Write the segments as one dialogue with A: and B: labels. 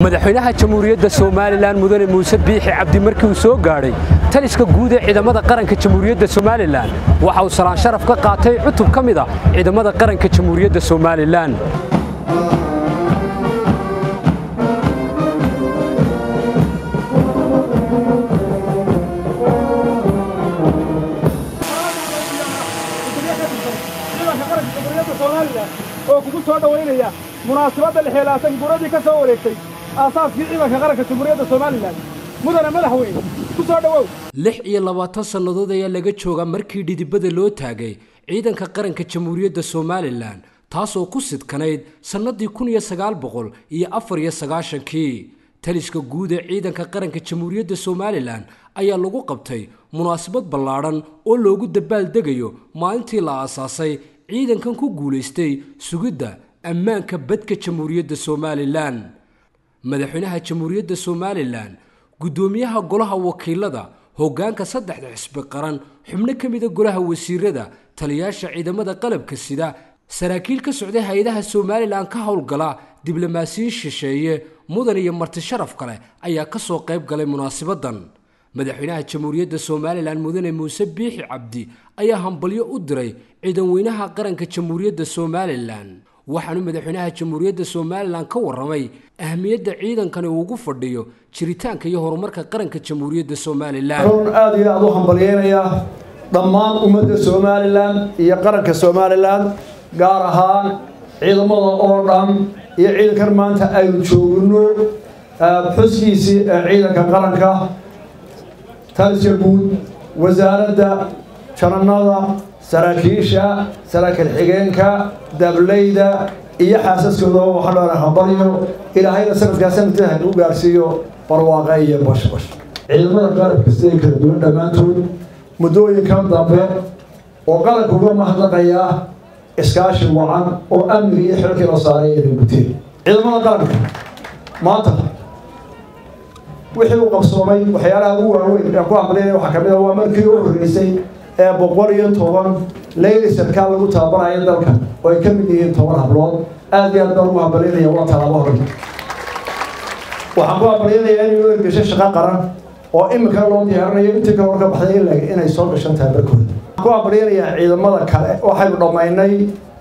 A: madaxweynaha jamhuuriyadda somalilan mudane muuse biixi cabdi markii uu soo gaadhay taliska guud ee ciidamada qaranka jamhuuriyadda somalilan waxa uu salaan sharaf ka qaatay cutub ka mid ah ciidamada qaranka jamhuuriyadda somalilan
B: oo kugu soo dhowaynaya munaasabadda lixeelaatan guradii ka soo wareegtay aasaaskii ciidanka qaranka jamhuuriyadda somalilan mudane madaxweyne ku soo dhowow
A: lix iyo labaatan sannadood ayaa laga joogaa markii dhidibada loo taagay ciidanka qaranka jamhuuriyadda somalilan taasoo ku sidkanayd sannadii kun iyo sagaal boqol iyo afar iyo sagaashankii taliska guud ee ciidanka qaranka jamhuuriyadda somalilan ayaa lagu qabtay munaasabad ballaadhan oo loogu dabaaldegayo maalintii la aasaasay ciidankan ku guulaystay sugidda ammaanka badka jamhuuriyadda somalilan madaxweynaha jamhuuriyadda somalilan guddoomiyaha golaha wakiilada hoggaanka saddexda xisbi qaran xubno ka mida golaha wasiirada taliyaasha ciidamada qalabka sida saraakiil ka socday hay-adaha somalilan ka howlgala diblomaasiyin shisheeye mudan iyo marti sharaf kale ayaa ka soo qayb galay munaasibadan madaxweynaha jamhuuriyadda somalilan mudane muuse biixi cabdi ayaa hambalyo u diray ciidan weynaha qaranka jamhuuriyadda somalilan waxaanu madaxweynaha jamhuuriyadda somalilan ka warramay ahmiyadda ciidankani ugu fadhiyo jiritaanka iyo horumarka qaranka jamhuuriyadda somalilan
C: aada iyo aada u hambalyeynayaa dhammaan ummadda somalilan iyo qaranka somalilan gaar ahaan ciidamada oo dhan iyo ciidankan maanta aynu joogno xuskiisii ee ciidanka qaranka taliska guud wasaaradda jananada saraakiisha saraakiil xigeenka dableyda iyo xaasaskooda waxaa dhoona hambalyo ilaahayna sanadkaa sanadkii haynuu gaarsiiyo barwaaqa iyo bashbash ciidamada qalabka siday kala duwan dhammaantood muddooyinkan dambe oo qaranka uga mahadnaqayaa iskaashi wacan oo amniga iyo xilkii la saaray inay guteen ciidamada qaranka maanta wixii uu qabsoomay waxyaalaha ugu waaweyn ee ku hambalyana waxaa kamid a waa markii u horreysay ee boqol iyo toban leyli sarkaal lagu tababarayo dalka oo ay ka mid yihiin toban hablood aada iyo aad baan ugu hambalyaynaya waa talaabo hore waxaan ku hambalyaynayaa inay u ergeshay shaqo qaran oo imika loo diyaarinayo intii ka hor ka baxday in inay soo gashan tahay barkooda waxaan ku hambalyaynayaa ciidamada kale waxaynu dhammaynay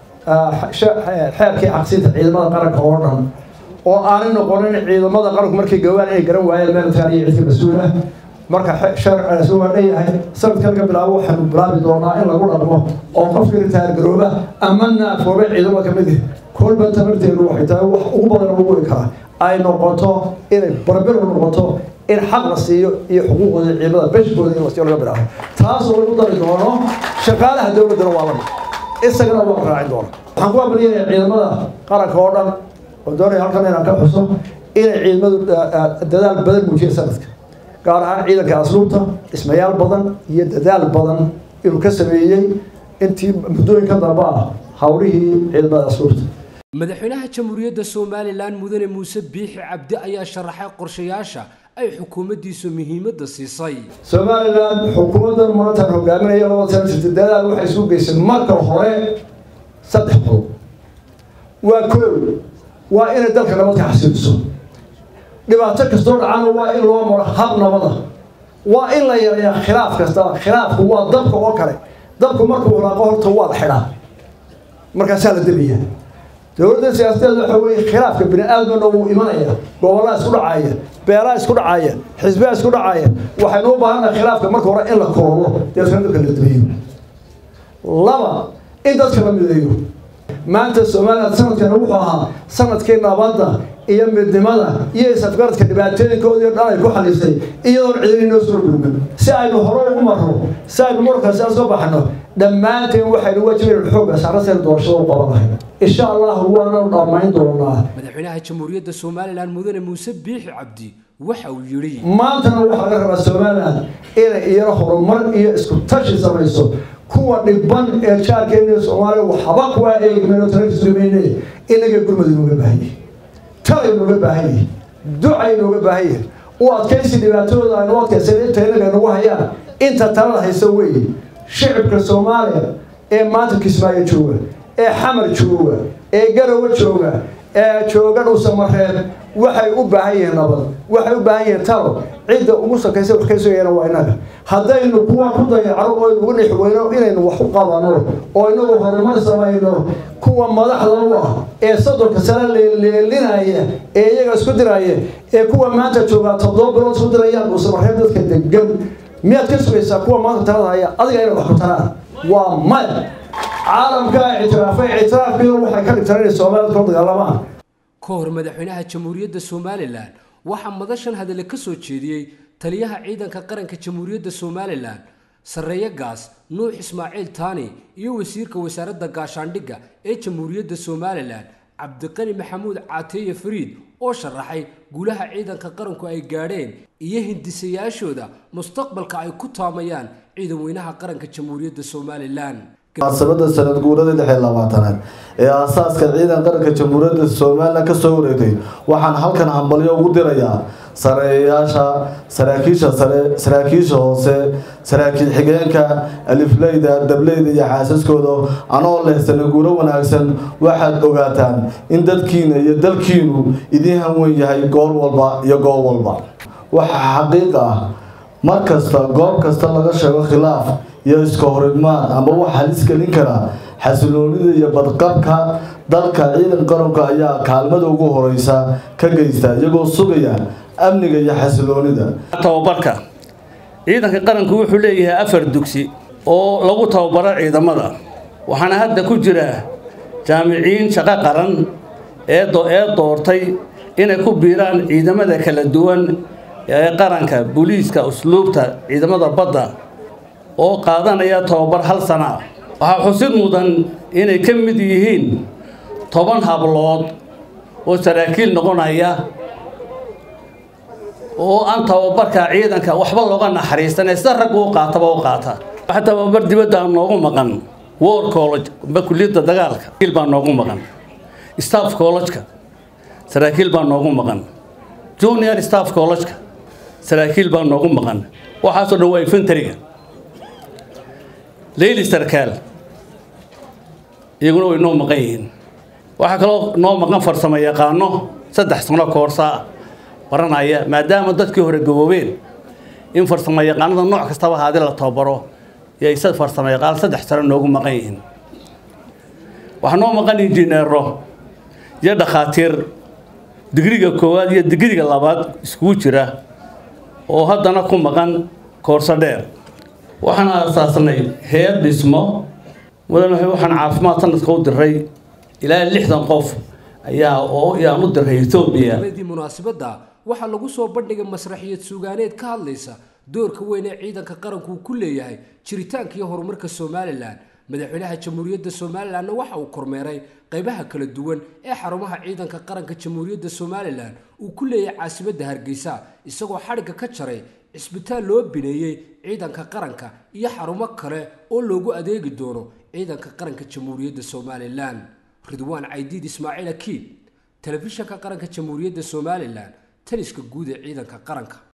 C: xeerkii caqsinta ciidamada qaranka oo dhan oo aanay noqonin ciidamada qaranku markay gawaan inay garan waayeen meeltaan iyo cidka mas-uula marka sharcigaasi waa dhanyahay sanadkan ka bilaabo waxaanu bilaabi doonaa in lagu dhaqmo oo qofkii ritaargarooba ama naafoobe ciidamada ka mid ah kolba tabarteedu waxay tahay wax ugu badan ugu weri karaa ay noqoto inay barbiro noqoto in xaq la siiyo iyo xuquuqdooda ciidamada beshkooda in lasiyo laga bilaabo taasoo lagu dari doono shaqaalaha dowladdana waa lamid isagana waa raacin doona waxaan ku abaliyanayaa ciidamada qaranka oo dhan oo doonaya halkan inaan ka xuso inay ciidamadu dadaal badan muujiyeen sanadka gaar ahaan ciidanka asluubta dhismayaal badan iyo dadaal badan inuu ka sameeyey intii muddooyinka dambe ah howlihii ciidamada asluubta
A: madaxweynaha jamhuuriyadda somalilan mudane muuse biixi cabdi ayaa sharaxay qorshayaasha ay xukuumaddiisu muhiimadda siisay
C: somalilan xukuumaddan maantaan hogaaminaya labada sana jirta dadaal waxay isu geysay marka hore saddex qodob waa koow waa inay dalka nabadka xasiiliso dhibaato kastoo dhacana waa in loo maro hab nabada waa in la yareeyaa khilaaf kastaba khilaafku waa dabka oo kale dabku markuu hulaaqo horta waa la xidhaa markaasaa la debaya dowladda siyaasadeeda waxa weeye khilaafka bini aadamana wuu imanaya gobollaa isku dhacaya beelaa isku dhacaya xisbiyaa isku dhacaya waxaynu u baahannaha khilaafka marka hore in la koobo deetana dadka la debeeyo laba in dadka la mideeyo maanta somalilan sanadkana wuxuu ahaa sanadkii nabadda iyo midnimada iyo isafgaradka dhibaatooyinkoodii dhan ay ku xalisay iyadoon cidini noo soo dhulmin si aynu hore ugu marro si aynu markaasi aan soo baxno dhammaanteen waxaynu wajibaynu xoogga saaraseen doorashada u qabanahay insha allahu waananu dhammayn doonaa
A: madaxweynaha jamhuuriyadda somalilan mudane muuse biixi cabdi waxa uu yidhi
C: maantana waxaa laga rabaa somalilan inay iyana horumar iyo isku tashi samayso kuwa dhiban ee jaarkeena soomaaliya waxba kuwaa eegmeen oo talakisumayne inaga gurmad inooga baahan yahay tala inooga baahan yahay duca inooga baahan yahay u adkaysi dhibaatadooda aynu adkaysan inta inaga inagu hayaan inta talada haysa weeye shicibka soomaaliya ee maanta kismaayo jooga ee xamar jooga ee garowe jooga ee jooga dhuusamareeb waxay u baahan yihiin nabad waxay u baahan yihiin talo cidda ugu sakaysa wax ka sugayana waa innaga haddaynu kuwa ku dayacno oo inugu dhex weyno inaynu wax u qabano oo inagu horumar samayno kuwa madaxda u ah ee soddonka sano leeleelinaya ee iyaga isku diraya ee kuwa maanta joogaa toddoba bilood isku dirayaan dhuusamareeb dadka degan miyaad ka sugaysaa kuwa maanta talada haya adiga inay wax ku taraan waa maya caalamka ictiraafay ictiraafkiidu waxay ka dhigtaan inay soomaalida kula dagaalamaan
A: ka hor madaxweynaha jamhuuriyadda somalilan waxaa madashan hadale ka soo jeediyey taliyaha ciidanka qaranka jamhuuriyadda somalilan sarreeye gaas nuux ismaaciil taani iyo wasiirka wasaaradda gaashaandhigga ee jamhuuriyadda somalilan cabdiqani maxamuud caateeye fariid oo sharaxay guulaha ciidanka qaranku ay gaadheen iyo hindisayaashooda mustaqbalka ay ku taamayaan ciidan weynaha qaranka jamhuuriyadda somalilan
D: munaasabada sanad guurada lix iyo labaatanaad ee aasaaska ciidan qaranka jamhuuriyadda somalilan kasoo wareegtay waxaan halkan hambalyo ugu dirayaa sareeyayaasha saraakiisha sare saraakiisha hoose saraakiil xigeenka alifleyda dableyda iyo xaasaskooda anoo leh sanaguuro wanaagsan waxaad ogaataan in dadkiina iyo dalkiinu idiin hanwen yahay goor walba iyo goob walba waxaa xaqiiq ah mar kasta goob kasta laga sheego khilaaf iyo iska horimaad ama wax halis gelin kara xasiloonida iyo badqabka dalka ciidan qaranka ayaa kaalmada ugu horeysa ka geysta iyagoo sugaya amniga iyo xasiloonida
E: tababarka ciidanka qaranku wuxuu leeyahay afar dugsi oo lagu tababaro ciidamada waxaana hadda ku jira jaamiciin shaqo qaran ee ee doortay inay ku biiraan ciidamada kala duwan ee qaranka booliiska usluubta ciidamada badda oo qaadanaya tababar hal sana ah waxaa xusid mudan inay ka mid yihiin toban hablood oo saraakiil noqonaya oo aan tababarka ciidanka waxba looga naxariisanay sida raggu u qaataba u qaata waxa tababar dibadda aan noogu maqan war college amba kulliyadda dagaalka saraakiil baa noogu maqan staff college-ka saraakiil baa noogu maqan junior staff college-ka saraakiil baa noogu maqan waxaasoo dhan waa infantariga leyli sarkaal iyaguna way noo maqan yihiin waxaa kaloo noo maqan farsamo yaqaano saddex sano koorsaa baranaya maadaama dadkii hore gaboobeen in farsamo yaqaanada nooc kastaba haadii la tababaro yay farsamo yaqaan saddex sano noogu maqan yihiin waxaa noo maqan injineero iyo dhakhaatiir digriga koowaad iyo digriga labaad iskugu jira oo haddana ku maqan koorso dheer waxaan aasaasnay heer dhismo mudan waxaan caafimaad sanadka u diray ilaa lixdan qof ayaa oo yaan u diray etoobiya
A: di munaasabadda waxaa lagu soo bandhigay masraxiyad suugaaneed ka hadlaysa doorka weyn ee ciidanka qaranku uu ku leeyahay jiritaanka iyo horumarka somalilan madaxweynaha jamhuuriyadda somalilanna waxa uu kormeeray qaybaha kala duwan ee xarumaha ciidanka qaranka jamhuuriyadda somalilan uu ku leeyahay caasimadda hargeysa isagoo xadhigga ka jaray cisbitaal loo bineeyey ciidanka qaranka iyo xarumo kale oo loogu adeegi doono ciidanka qaranka jamhuuriyadda somalilan ridwaan caydiid ismaaciil akiid telefishanka qaranka jamhuuriyadda somalilan taliska guud ee ciidanka qaranka